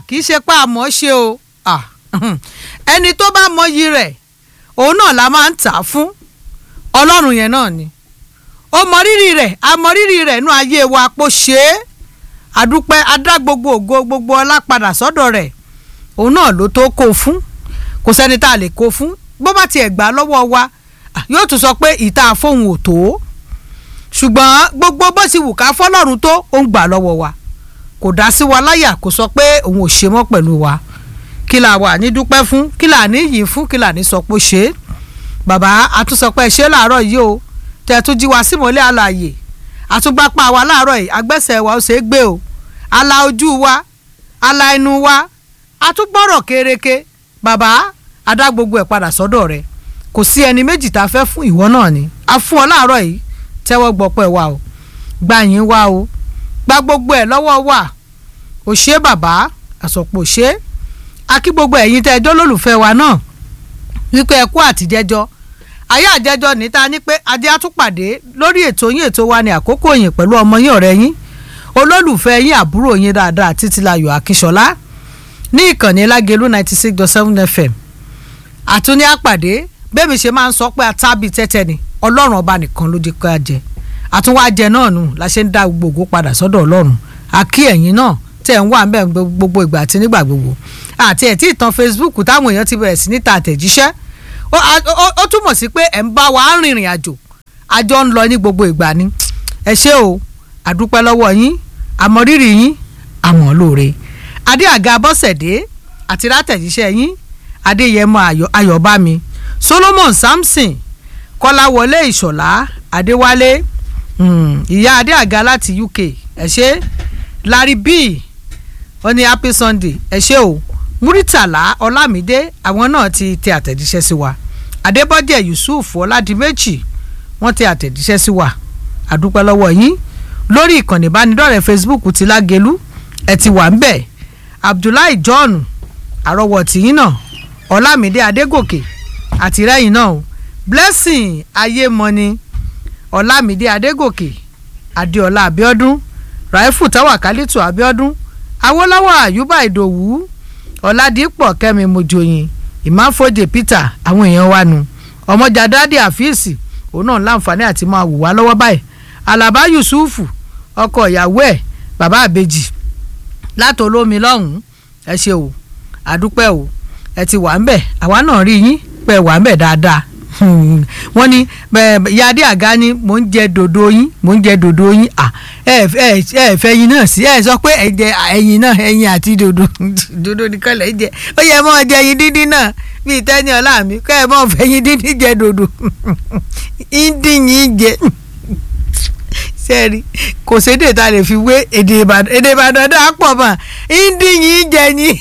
kì í ṣe pé àmọ́ ṣe o Ah, ẹni tó bá mọyì rẹ̀ òun náà la máa ń tà á fún ọlọ́run yẹn náà ni ó mọ rírì rẹ̀ a mọ rírì rẹ̀ nú ayé wa pò ṣe é àdúpẹ́ adá gbogbo ògo gbogbo ọlá padà sọ́dọ̀ rẹ̀ òun náà ló tó kó o fún kò sẹ́ni tá a lè kó o fún bó bá tiẹ̀ gbà lọ́wọ́ wa ah, yóò tún sọ pé ìta fóun ò tó ṣùgbọ́n gbogbo bó ti wù ká fọlọ́run tó ó ń gbà lọ́wọ́ wa kò dá sí wa láyà kò sọ pé òun ò ṣe mọ́ pẹ̀lú wa kí la wà ní dúpẹ́ fún kí la ní yìí fún kí la ní sọ pé ó ṣe é bàbá àtúnṣọpẹ́ ṣe láàárọ̀ yìí o tẹ̀ tún jí wa símọ́lẹ̀ àlàyé àtúgbàpá wa láàárọ̀ yìí agbẹ́sẹ̀ wa ó ṣe é gbé o ala ojú wa ala inú wa àtúgbọ́rọ̀ kéréke bàbá adá gbogbo ẹ̀ padà sọ́dọ̀ rẹ̀ kò sí ẹni méjì tá a fẹ́ fún ìwọ náà ni a fún ọ láàárọ̀ yìí tẹ́wọ́ gbọ́pẹ́ wa o gbà yín wa o gba gbogbo ẹ̀ lọ́wọ́ wa ò ṣe é bàbá àsọ̀pọ̀ ṣe é akí gbogbo ẹ̀yin tẹ́ ẹjọ́ lólùfẹ́ wa náà wípé ẹ kú àtijẹ́jọ́ ayé àjẹjọ́ níta ní pé adé àtúpàdé lórí ètò yín ètò wa ní àkókò yín pẹ̀lú ọmọ yín ọ̀rẹ́ yín olólùfẹ́ yín àbúrò yín dáadáa títílayọ̀ akínṣọlá ní ìkànnì lágẹ̀lú ninety six dot seven fm àtúní àpàdé bẹ́ẹ̀ mi ṣe máa ń sọ pé atábì tẹ́tẹ́ ni ọlọ́run ọba nìkan ló di ká jẹ àtúnwájẹ náà nù la ṣe ń dá gbogbo padà sọ́dọ̀ ọlọ́run àkí ẹ̀yin náà tẹ̀ ń wà ń bẹ̀ gbogbo ìgbà àti nígbà gbogbo àti ẹ̀ tí ìtàn facebook táwọn èèyàn ti bẹ̀rẹ̀ sí níta àtẹ̀jíṣẹ́ ó túmọ̀ sí pé ẹ̀ ń bá wa rìnrìn àjò àjọ ń lọ ní gbogbo ìgbà ni ẹ ṣé o àdúpẹ́ lọ́wọ́ yín àmọ̀rírì yín àmọ̀ lóore adé àga bọ́sẹ̀dé àti látẹ̀jíṣẹ́ yín adéyẹmọ ayọ̀bámi solomon samson kọ́láwọlé ìṣọ̀lá adéwálé ìyá adé àga láti uk ẹ ṣé larry b ó ní happy sunday ẹ ṣé o muritala ọlámídé àwọn náà ti tẹ àtẹ̀jíṣẹ́ sí wa adébọ́jẹ̀ yusuf ọládìmẹ́jì wọ́n tẹ àtẹ̀jíṣẹ́ sí wa àdúpẹ́ lọ́wọ́ yín lórí ìkànnì ìbánidọ́rẹ̀ẹ́ facebook ti lágẹ̀lú ẹ ti wà ń bẹ̀ abdullahi john àrọ́wọ̀tì yín náà ọlámídé adégòkè àtìrẹ́yìn náà o blessing ayémọ́ni ọlámídé adégòkè adéọlá abíọ́dún raifu tawakalitu abíọ́dún awólọ́wọ̀ àyùbá ìdòwú ọ̀làdìpọ̀ kẹ́mi mojoyin ìmáfojè peter àwọn èèyàn wa nu ọmọjà dádì àfíìsì òun náà láǹfààní àti máa wù wá lọ́wọ́ báyìí alaba yusufu ọkọ ìyàwó ẹ̀ bàbá àbejì láti olómi lọ́hùn-ún ẹ ṣe o àdúpẹ́ o ẹ ti wà ń bẹ̀ àwa náà rí yín pé ẹ wà ń bẹ̀ dáadáa wọ́n ní yadé àga ni mò ń jẹ dòdò yín mò ń jẹ dòdò yín ẹ ẹ ẹ fẹ́ yín náà sí ẹ sọ pé ẹ jẹ ẹyin náà ẹyin àti dòdò dòdò nìkan lẹ jẹ ó yẹ mọ́ jẹ yín dídín náà bíi tẹ́ni ọ̀la mi kẹ́ ẹ mọ́ fẹ́ yín dídín jẹ dòdò ìdín yín jẹ sẹ́ẹ̀rì kò sédè tá a lè fi wé èdè ìbàdàn èdè ìbàdàn dáa pọ̀ mọ́ ìdín yín jẹ yín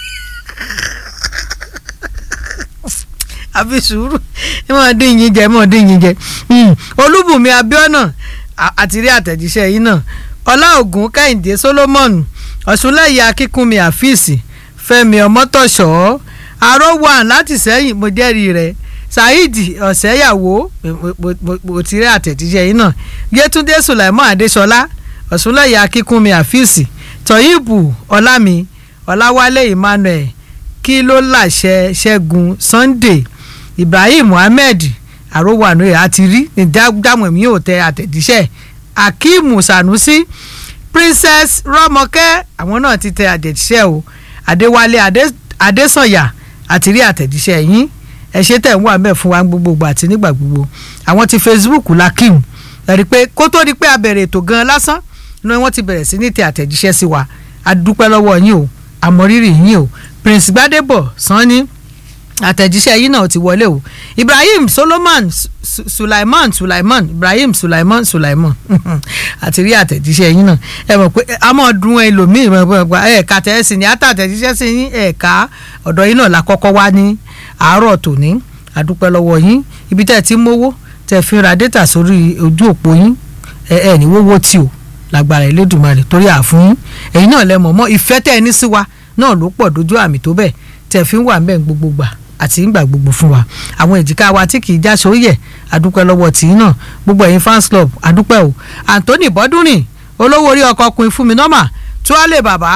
àfi sùúrù mọ̀ dín yín jẹ mọ̀ dín yín jẹ olúbùnmi abiona àtìrí àtẹ̀jíṣẹ́ yìí náà ọláògùn kẹ́hìndé solomon ọ̀ṣunlẹ̀yẹ akínkúnmi àfíìsì fẹ́mi ọmọtọ̀ṣọ́ arọ́wàn láti sẹ́yìn mo jẹ́rìí rẹ̀ saheed ọ̀sẹ́yàwó mo ti rí àtẹ̀jíṣẹ́ yìí náà yétúndé sulaimon adéṣọlá ọ̀ṣunlẹ̀yẹ akínkúnmi àfíìsì tọ́yìnbù ọlámi ọláwálé emmanuel kí ló láṣẹ ṣẹ́gun sunday ibrahim muhammed àròwànú ẹ̀ àti rí ní dámọ̀ mi ò tẹ àtẹ̀jíṣẹ́ akeem sanusi princess rọmọkẹ́ àwọn náà ti tẹ àtẹ̀jíṣẹ́ o adéwálé adésànyà àti rí àtẹ̀jíṣẹ́ yín ẹ ṣe tẹ̀ ń wà mẹ́ fún wa gbogbo àti nígbà gbogbo àwọn ti facebook lakim ẹ̀rí pé kó tó di pé a bẹ̀rẹ̀ ètò gan lásán ni wọ́n ti bẹ̀rẹ̀ sí ní tẹ àtẹ̀jíṣẹ́ sí wa a dúpẹ́ lọ́wọ́ yín o àmọ̀rírì yín o prince gbadebo sanni àtẹ̀jíṣẹ́ yìí náà ti wọlé o ibrahim solomon sulaiman sulaiman ibrahim sulaiman sulaiman àti rí àtẹ̀jíṣẹ́ yìí náà ẹ mọ̀ pé a mọ̀ dun ẹlòmíì ẹ̀ka tẹ̀sí ni àtàtẹ̀jíṣẹ́ sí yín ẹ̀ka ọ̀dọ̀ yìí náà la kọ́kọ́ wá ní àárọ̀ tòní àdúpẹ́ lọ́wọ́ yín ibi tẹ́ ẹ ti mówó tẹ́ ẹ fi ra data sórí ojú òpó yín ẹ ẹ ní wọ́wọ́ tí o lágbára Elédùmarè torí àfún yín ẹ̀yin náà lẹ mọ̀ mọ́ ìfẹ́ tẹ́ ẹ ní sí wa náà ló pọ̀ dojú àmì tó bẹ́ẹ̀ tẹ́ fi ń wà mẹ́ẹ̀ gbogbo gbà àti ń gbà gbogbo fún wa àwọn èjìká wa tí kì í já sóyè àdúpẹ́ lọ́wọ́ tì í náà gbogbo ẹ̀yin fans club àdúpẹ́ o Anthony bọ́dúnrìn olówó orí ọkọ̀ ọkùnrin fún mi nọ́mà tuwálé bàbá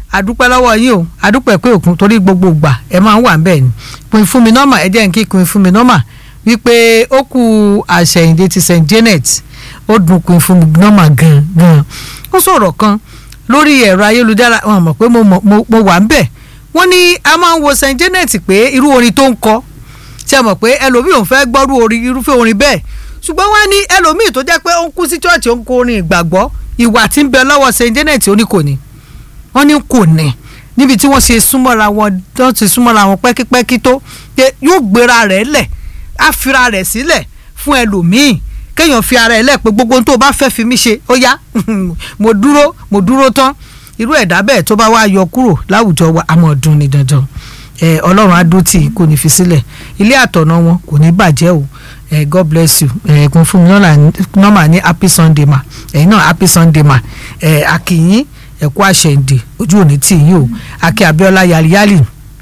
adúpẹ́ lọ́wọ́ yín o adúpẹ́ pé òkun torí gbogbo ìgbà ẹ máa ń wà ń bẹ̀ ni pin fún mi nọ́mà ẹ jẹ́ n kí pin fún mi nọ́mà wípé ó kú àṣẹyìndé ti st janet ó dùn pin fún mi nọ́mà gan gan ó sọ̀rọ̀ kan lórí ẹ̀rọ ayélujára wọn mọ̀ pé mo mo wà ń bẹ̀ wọ́n ní a máa ń wo st janet pé irú orin tó ń kọ ṣe mọ̀ pé ẹlòmíì ò fẹ́ gbọ́rú orin irúfẹ́ orin bẹ́ẹ̀ ṣùgbọ́n wọ́n ní ẹlòmíì tó jẹ́ pé ó ń kú sí chọ́ọ̀chì ó ń kọ orin ìgbàgbọ́ ìwà tí ń bẹ lọ́wọ́ st janet ó ní kò ní wọ́n ní kò ní níbi tí wọ́n ṣe súnmọ́ra wọn wọ́n ti súnmọ́ra wọn pẹ́kípẹ́kí tó pé yóò gbéra rẹ̀ lẹ̀ á fira rẹ̀ sílẹ̀ fún ẹlòmíì kéèyàn fi ara ẹ̀ lẹ̀ pé gbogbo ohun tó bá fẹ́ fi mí ṣe ó yá mo dúró mo dúró tán irú ẹ̀dá bẹ́ẹ̀ tó bá wá yọ kúrò láwùjọ wa àmọ́ ọdún ni dandan ọlọ́run á dó tì kò ní fi sílẹ̀ ilé àtọ̀nà wọn kò ní bàjẹ́ o eh, god bless you ẹ̀ẹ́dùn fún mi nọ́mà ní happy sunday ma ẹ̀yin náà happy sunday ma ẹ̀ akínyín ẹ̀kú àṣẹ̀ǹdè ojú òní tì yín o akí abiola yaliyali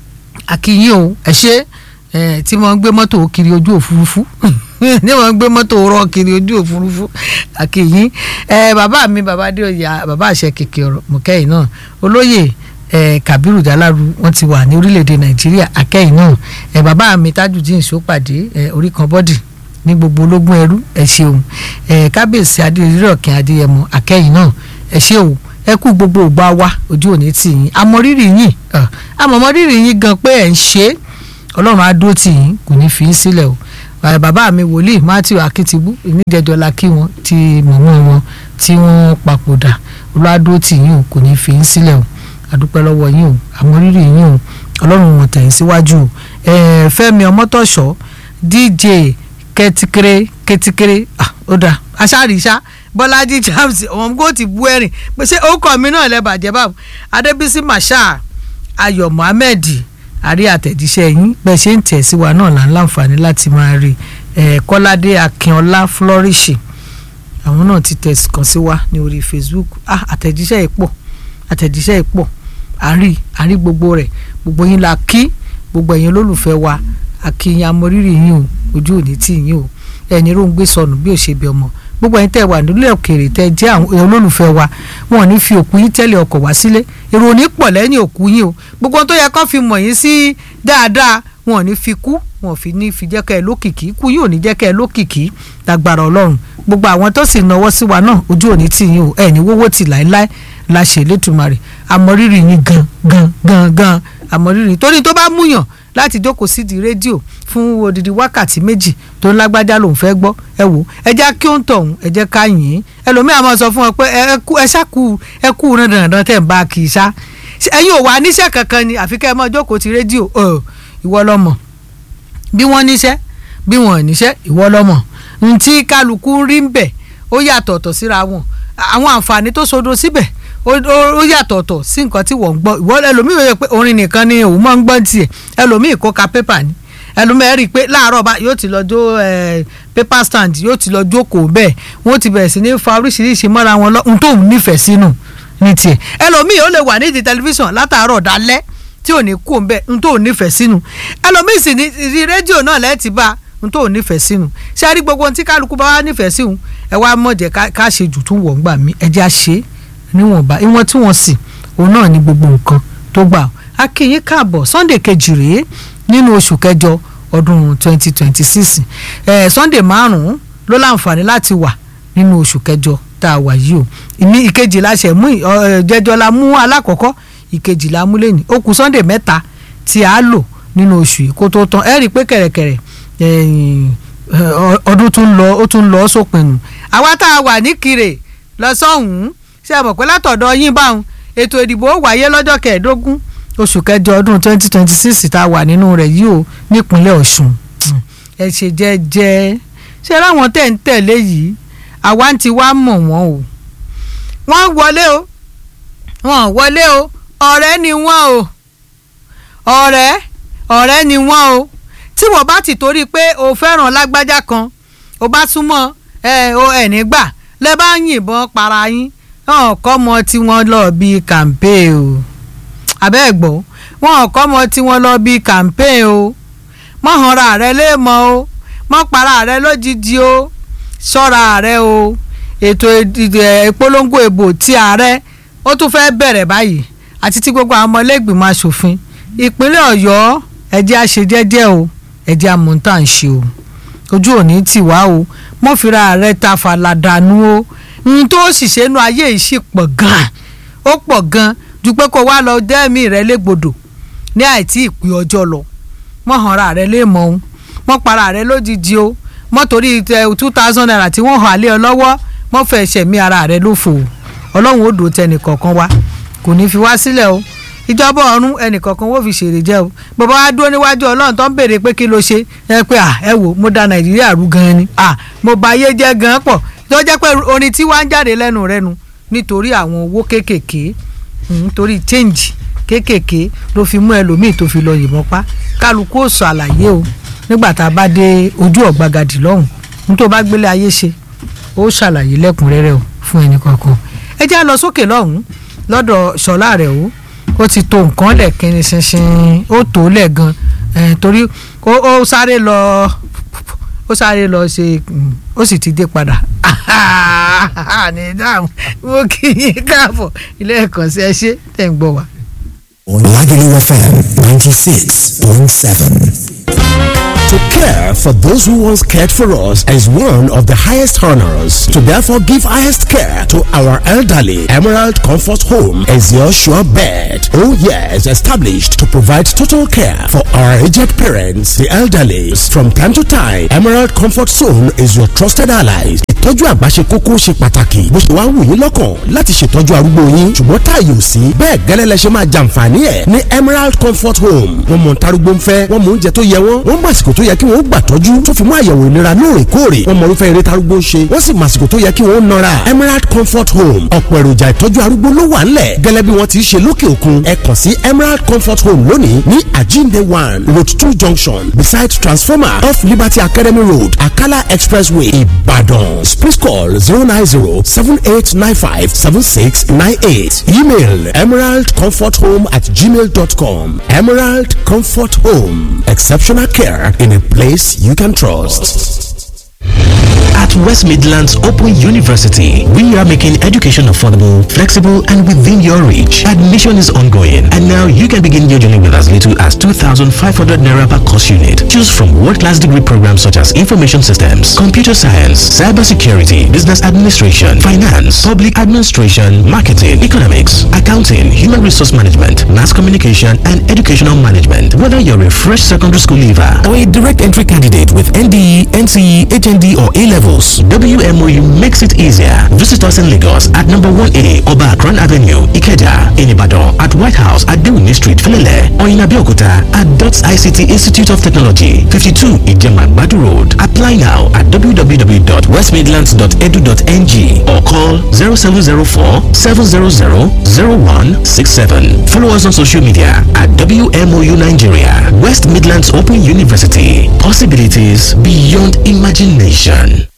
akínyín o ẹ̀ ṣe ẹ̀ tí wọ́n ń gbé mọ́tò kiri ojú òfurufú ní wọ́n ń gbé mọ́tò rọ́ kiri ojú òfurufú akínyín ẹ̀ bàbá mi bàbá adéoyè bàbá àṣẹ kèké ọ̀rọ̀ mọ̀kẹ́yìn náà olóyè ẹ kabiru dalaru wọn ti wà ní orílẹ̀-èdè nàìjíríà akẹ́yìn náà ẹ bàbá mi tajudeen sopàdé ẹ orí kan bọ́dì ní gbogbo ológun ẹrú ẹ ṣeun ẹ kábíyèsí adéyẹrẹ ọ̀kìn adéyẹmọ akẹ́yìn náà ẹ ṣe o ẹ kú gbogbo ògbà wa ojú òní tì yín amọ̀rírì yín amọ̀mọ̀rírì yín gan pé ẹ̀ ń ṣe é ọlọ́run á dúró tì yín kò ní fi í sílẹ̀ o bàbá mi wòlíì matthew akitibu ìníjẹjọlá kí wọn ti mọ̀mọ́ wọn tí wọ́n papòdà olùwádúró tì yín o kò ní fi í sílẹ̀ o àdúpẹ́ lọ́wọ́ yín o àmọ̀rírì yín o ọlọ́run wọn tẹ̀yìn síwájú o fẹ́mi ọmọtọ̀ṣọ́ dj kẹtikere kẹtikere ó dà aṣáàríṣà bọ́lájí james ọ̀hún ti bú ẹ̀rìn pé ṣé orúkọ mi náà lẹ́ bàjẹ́ báwo adébísí masha ayọ̀ mohammed àrí àtẹ̀jíṣẹ́ yín bẹ́ẹ̀ ṣe ń tẹ̀ sí wa náà là ń láǹfààní láti máa rí kọ́ládé akínọlá flourish àwọn náà ti tẹ̀ kàn sí wa ní orí facebook àtẹ̀jíṣẹ́ yìí pọ̀ àtẹ̀jíṣẹ́ yìí pọ̀ àrí àrí gbogbo rẹ̀ gbogbo yín la kí gbogbo ẹ̀yin olólùfẹ́ wa àkíyàn amọ̀rírì yín o ojú òní tì yín o ẹni ló ń gbé sọnù bí ò ṣe bí ọmọ gbogbo ẹ̀yin tẹ́ wà nílẹ̀ òkèèrè tẹ́ jẹ́ àwọn olólùfẹ́ wa wọn ò ní fi òkú yín tẹ́lẹ̀ ọkọ̀ wá sílé èrò ò ní pọ̀ lẹ́yìn òkú yín o gbogbo tó yẹ kó fi mọ̀ yín sí dáadáa wọn ò ní fi kú wọn ò fi ní fi jẹ́ kẹ́ ẹ lókìkí kú yín ò ní jẹ́ kẹ́ ẹ lókìkí lágbára ọlọ́run gbogbo àwọn tó sì náwó sí wa náà ojú òní tì yín o ẹ̀ ní wọ́wọ́ tì láéláé la ṣe létùmarè àmọ̀rírì yín gan gan gan gan àmọ̀rírì torí tó bá múyàn láti jókòó sídìí rédíò fún odidi wákàtí méjì tó ń lágbájá lòún fẹ́ gbọ́ ẹ wò ẹ jẹ́ kí ó ń tọ̀hún ẹ jẹ́ ká yìn ín ẹlòmíà máa sọ fún ọ pé ẹ ṣàkú ẹ kú dandan tẹ̀ ń bá a kì í ṣá ẹ̀yin ò wá níṣẹ́ kankan ni àfi kẹ́ ẹ máa jókòó ti rédíò ìwọ lọ́mọ bí wọ́n níṣẹ́ bí wọ́n níṣẹ́ ìwọ lọ́mọ ntí kálukú rí ń bẹ̀ ó yàtọ̀ọ̀tọ̀ síra wọn àwọn àǹfààní tó sodo síbẹ̀ ó yàtọ̀ọ̀tọ̀ sí nǹkan tí wọ́n ń gbọ́ ìwọ ẹlòmíì yẹ pé orin nìkan ni òun máa ń gbọ́ tiẹ̀ ẹlòmíì kó ka pépà ni ẹlòmíì rí i pé láàárọ̀ bá yóò ti lọ jó paper stand yóò ti lọ jókòó bẹ́ẹ̀ wọ́n ti bẹ̀rẹ̀ sí ní fa oríṣiríṣi mọ́ra wọn lọ ohun tó ń nífẹ̀ẹ́ sínú ní tiẹ̀ ẹlòmíì ó lè wà nídìí tẹlifíṣàn látàárọ̀ dalẹ́ tí ò ní kú òun bẹ́ẹ̀ ohun tó ń nífẹ̀ẹ́ sínú ẹlòmíì sì ní rí rédíò náà lẹ́ẹ̀tì bá ohun tó ń nífẹ̀ẹ́ sínú ṣé a rí gbogbo ohun tí kálukú bá wá nífẹ̀ẹ́ sí òun ẹ wá mọ̀jẹ̀ ká ṣe jù tún wọ̀ ń gbà mí ẹ jẹ́ à ṣe é níwọ̀nba ìwọ̀n tí wọ́n sì òun náà ní gbogbo nǹkan tó gbà á kí yín káàbọ̀ sunday kejì rèé nínú oṣù kẹjọ ọdún 2026 eh, sunday márùn-ún ló láǹfààní láti wà nínú oṣù kẹjọ tá a wà yìí o ìmí ìkejì la ṣe mú jẹjọ la mú alákọ̀ọ́kọ́ ìkejì la mú lẹ́yìn ó kù sunday mẹ́ta tí a lò nínú oṣù yìí kó tó tán ẹ rí i pé kẹ̀rẹ̀kẹ̀rẹ̀ ọdún tún lọ ó tún lọ sópin nù àwa tá a wà ní kire lọ sọ́hùn-ún ṣe é mọ̀ pé látọ̀dọ̀ yín báwọn ètò ìdìbò wáyé lọ́jọ́ kẹẹ̀ẹ́dógún oṣù kẹjọ ọdún twenty twenty six tá a wà nínú rẹ̀ yìí o nípínlẹ̀ ọ̀ṣun ẹ ṣe jẹ́jẹ́ ṣe ráwọn tẹ̀ ń tẹ̀lé yìí àwa ń ti wá mọ̀ wọ́n o wọ́n wọlé o wọ́n wọlé o ọ̀rẹ́ ni wọ́n o ọ̀rẹ́ ọ̀rẹ́ ni wọ́n o tí wọ́n bá ti torí pé o fẹ́ràn lágbájá kan o bá súnmọ́ ẹ o ẹ̀ nígbà lẹ́ bá ń yìnbọn para yín wọn kọ́ mọ tí wọ́n lọ bí campaign o abẹ́ gbọ́ wọn kọ́ mọ tí wọ́n lọ bí campaign o mọ̀ hanra rẹ léèmọ̀ o mọ̀ para rẹ lójijì o ṣọ́ra rẹ o ètò ìpolongo ìbò tí ààrẹ ó tún fẹ́ bẹ̀rẹ̀ báyìí àti tí gbogbo àwọn ọmọlẹ́gbìmọ̀ asòfin ìpínlẹ̀ ọ̀yọ́ ẹ̀jẹ̀ àṣejẹ́jẹ́ o ẹ̀jẹ̀ àmọ̀ǹtà ń ṣe o ojú òní tì wá o mọ́ fira rẹ̀ ta fàlàdànù o ohun tó sì ṣe nu ayé yìí sì pọ̀ gan-an ó pọ̀ gan-an ju pé kó wá lọ dẹ́mi rẹ légbodò ní àìtí ìpè ọjọ́ lọ mọ́ hanra rẹ lé mọ́ o mọ́ para rẹ lójijì o mọ́ torí two thousand naira tí wọ́n hàn lé ọ lọ́wọ́ mọ́ fẹ́ ṣẹ̀mí ara rẹ lófo o ọlọ́run ó dùn tẹnìkọ̀ọ̀kan wá kò ní fi wá sílẹ̀ o ìjọba ọ̀run ẹnìkọ̀ọ̀kan wọ́n fi ṣèrè jẹ́ o bàbá wa dúró níwájú ọlọ́run tó ń béèrè pé kí ló ṣe ẹ pé à ẹ wò mo da nàìjíríà rú gan ni à mo bà ayé jẹ́ gan pọ̀ tó jẹ́ pé orin tí wàá ń jáde lẹ́nu rẹ nu nítorí àwọn owó kéékèèké nítorí change kéékèèké ló fi mú ẹlòmíì tó fi lọ yìnbọn pa kálukú ó sọ àlàyé o nígbà tá a bá dé ojú ọ̀gbagadì lọ́hùn ní tó bá gbélé ayé ṣe ó ṣàlàyé lẹ́kùnrẹ́rẹ́ o fún ẹnì kọ̀ọ̀kan ẹ já lọ sókè lọ́hùn lọ́dọ̀ ṣọlá rẹ̀ o ó ti to nǹkan lẹ̀ kíni ṣinṣin ó tó lẹ̀ gan torí ó sáré lọ ó sáré lọ ṣe ó sì ti dé padà ní dáhùn mo kì í káàbọ̀ ilé ẹ̀kọ́ sí ẹ ṣe tẹ̀ ń gbọ́ wa. Lagelu FM 96.7. To care for those who once cared for us is one of the highest honors. To therefore give highest care to our elderly, Emerald Comfort Home is your sure bet. Oh yes, established to provide total care for our aged parents, the elderly. From time to time, Emerald Comfort Zone is your trusted allies. Ìtọ́jú àgbà ṣe kókó ṣe pàtàkì. Bó ṣe wá wù yín lọ́kàn láti ṣètọ́jú arúgbó yín. Ṣùgbọ́n táàyè ò sí. Bẹ́ẹ̀ gẹ́lẹ́ lẹ ṣe máa jàǹfààní ẹ̀ ní Emerald Comfort Home. Wọ́n mọ̀ ntarúgbó ń fẹ́, wọ́n mọ̀ oúnjẹ tó yẹ wọ́n, wọ́n mọ̀ àsìkò tó yẹ kí wọ́n gbà tọ́jú tó fi mú àyẹ̀wò ìlera lóòrèkóòrè wọ́n mọ irúfẹ́ eré tarúgbó ń ṣe wọ́n sì mọ àsìkò tó yẹ kí wọ́n nọra Emerald Comfort Home ọ̀pọ̀ èròjà ìtọ́jú arúgbó ló wà ńlẹ̀ gẹ́lẹ́ bí wọ́n ti ṣe lókè òkun ẹ kàn sí Emerald Comfort Home lónìí ní Ajinde one road two junction beside transformer off Liberty Academy Road Akala Expressway Ibadan please call zero nine zero seven eight nine five seven six nine eight email emeraldcomforthome at gmail dot com Emerald Comfort Home exceptional care in a place you can trust. At West Midlands Open University, we are making education affordable, flexible, and within your reach. Admission is ongoing, and now you can begin your journey with as little as 2,500 naira per course unit. Choose from world-class degree programs such as information systems, computer science, cybersecurity, business administration, finance, public administration, marketing, economics, accounting, human resource management, mass communication, and educational management. Whether you're a fresh secondary school leaver or a direct entry candidate with NDE, NCE, HND, or A levels, WMOU makes it easier. Visit us in Lagos at number 1A Oba Akran Avenue, Ikeja, in Ibadan, at White House at Dewini Street, Filele, or in Abeokuta at DOTS ICT Institute of Technology, 52 Ijeman Badu Road. Apply now at www.westmidlands.edu.ng or call 0704 700 0167. Follow us on social media at WMOU Nigeria, West Midlands Open University. Possibilities beyond imagination.